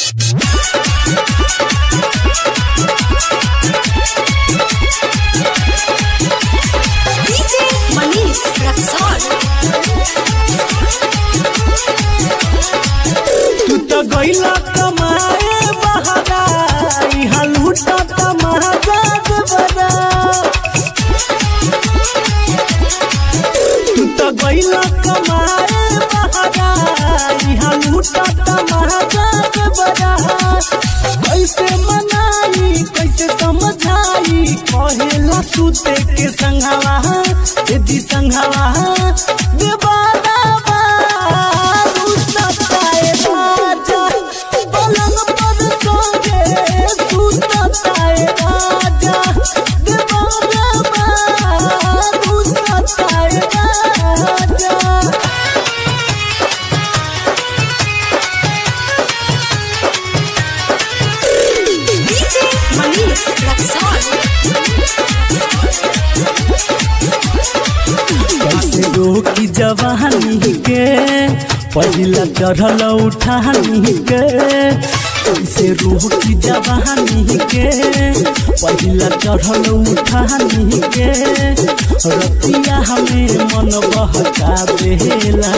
DJ Manish Raksol. तू तो गईला कमाए बहारा इहा लूटा तमारा बड़ा तू तो गईला कमाए बहारा इहा लूटा तमारा बड़ा कैसे मनाई कैसे समझाई कहेला सुते के संघवा यदि संघवा देवाना बारू सताए राजा पलंग पर सोगे सुतताए राजा देवाना बारू सताए राजा DJ Manish Raksol. कैसे रोकी जवानी के पहिला चढ़ल उठानी के कैसे रोकी जवानी के पहिला चढ़ल उठानी के रतिया हमें मन बहका बेला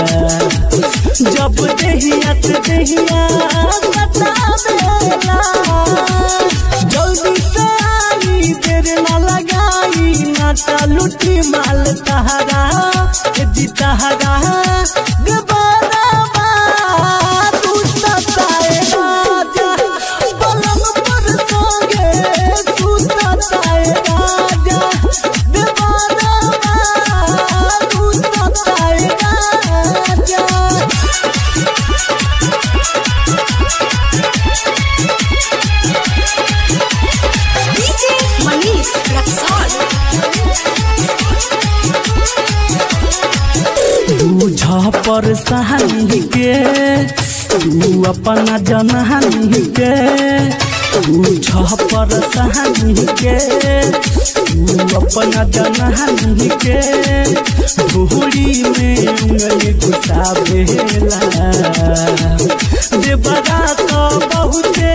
जब देहिया से देहिया सता बेला जल्दी से आई तेरे ना लगाई नाटा लुटी माल तहरा ए जी तहरा गबारा तू सताए राजा पलंग पर सोगे तू सताए राजा गबारा तू सताए राजा DJ Manish Raksol. बुझ पर सहानी के तू अपना जनहानी के बुझ पर सहानी के तू अपना जनहानी के भूरी में उंगली घुसावेला देवरा तो बहुते